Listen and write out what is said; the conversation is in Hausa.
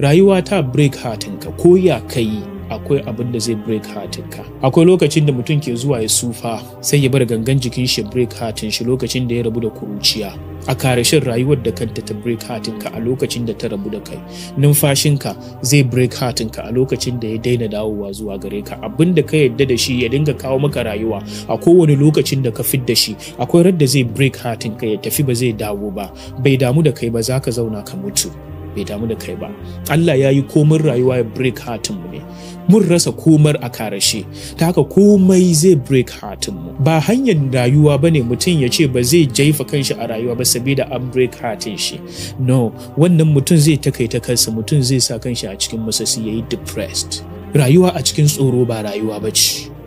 rayuwa ta break hatinka ko ya kai akwai abin da zai break hatinka akwai lokacin da mutum ke zuwa ya sufa sai ya bar gangan jikin shi break hatin shi lokacin da ya rabu da kuruciya a karshen rayuwar da kanta ta break hatinka a lokacin da ta rabu da kai numfashinka zai break hatinka a lokacin da ya daina dawowa zuwa gare ka abin da ka yadda da shi ya dinga kawo maka rayuwa a kowane lokacin da ka fit da shi akwai radda zai break hatinka ya tafi ba zai dawo ba bai damu da kai ba za ka zauna ka mutu bai damu da kai ba Allah ya yi komin rayuwa ya break hatinmu ne mun rasa komar a karashe ta haka komai zai break hatinmu ba hanyar rayuwa ba ne mutum ya ce ba zai jaifa kanshi a rayuwa ba sabida an break hatin shi no wannan mutum zai takaita kansa mutum zai sa kanshi a cikin masasi ya yi depressed rayuwa a cikin tsoro ba rayuwa ba ce